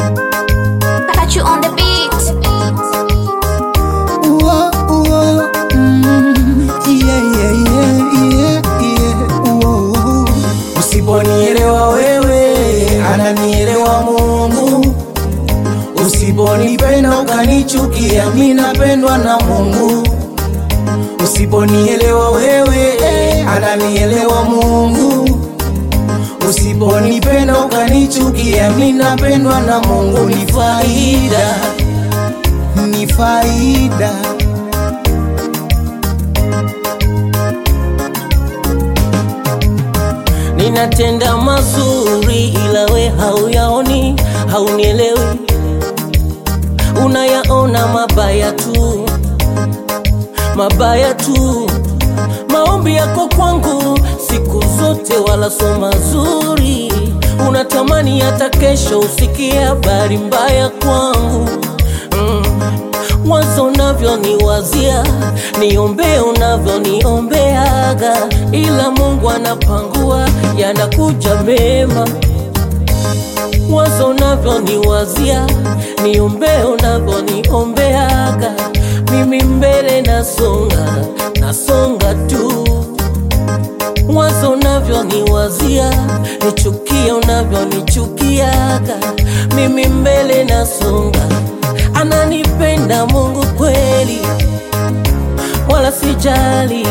Got you on the beat. Uo, uo, mm, yeah, yeah, yeah, yeah, yeah, uo, uo. Usiponielewa wewe, ananielewa Mungu. Usiponipenda ukanichukia, mi napendwa na Mungu. Usiponielewa wewe, ananielewa Mungu. Usiponipenda ukanichukia, mi napendwa na Mungu. Ni faida, ni faida. Ninatenda mazuri ila we hauyaoni, haunielewi, unayaona mabaya tu, mabaya tu. Maombi yako kwangu siku zote wala so mazuri, unatamani hata kesho usikie habari mbaya kwangu mm. Wazo unavyoniwazia, niombee unavyoniombeaga, ila Mungu anapangua, yanakuja mema. Wazo unavyoniwazia, niombee unavyoniombeaga, mimi mbele nasonga, nasonga tu. Wazo unavyoniwazia, nichukie unavyonichukiaga, mimi mbele nasonga. Ananipenda Mungu kweli, wala sijali.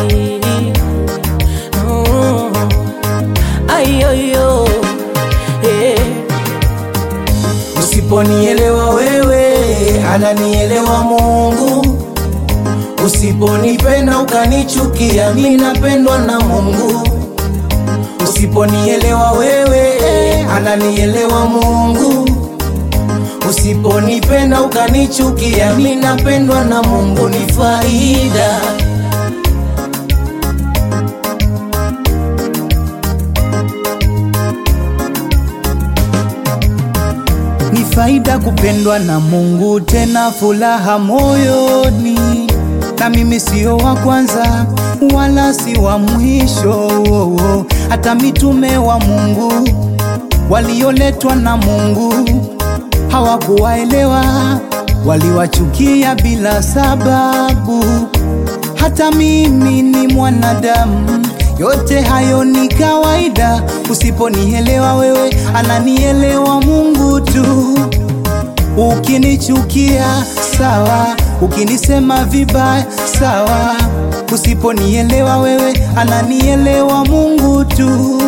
Mm. Ayoyo, eh. Usiponielewa wewe, ananielewa Mungu. Usiponipenda ukanichukia, mi napendwa na Mungu. Usiponielewa wewe, ananielewa Mungu. Usiponipenda ukanichukia, mi napendwa na Mungu. Ni faida, ni faida kupendwa na Mungu, tena furaha moyoni. Na mimi sio wa kwanza wala si wa mwisho, hata mitume wa Mungu walioletwa na Mungu hawakuwaelewa, waliwachukia bila sababu. Hata mimi ni mwanadamu, yote hayo ni kawaida. Usiponielewa wewe, ananielewa Mungu tu. Ukinichukia sawa, ukinisema vibaya sawa. Usiponielewa wewe, ananielewa Mungu tu.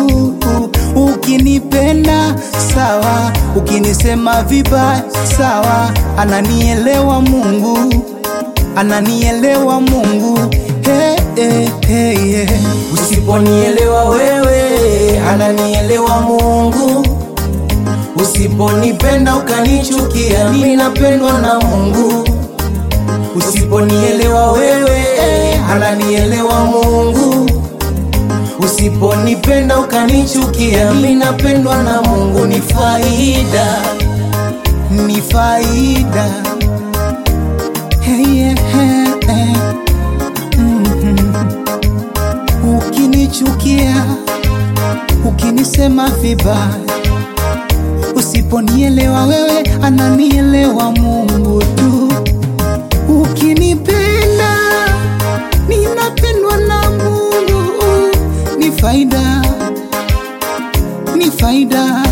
Ukinipenda sawa, ukinisema vibaya sawa, ananielewa Mungu, ananielewa Mungu. Hey, hey, hey, hey. Usiponielewa wewe, ananielewa Mungu. Usiponipenda ukanichukia, mimi napendwa na Mungu. Usiponielewa wewe, ananielewa Mungu. Usiponipenda ukanichukia, mimi napendwa na Mungu. Ni faida, ni faida. Hey, yeah, hey, hey. Mhm. Ukinichukia, ukinisema vibaya Usiponielewa wewe, ananielewa Mungu tu. Ukinipenda, ninapendwa na Mungu. Ni faida, ni faida.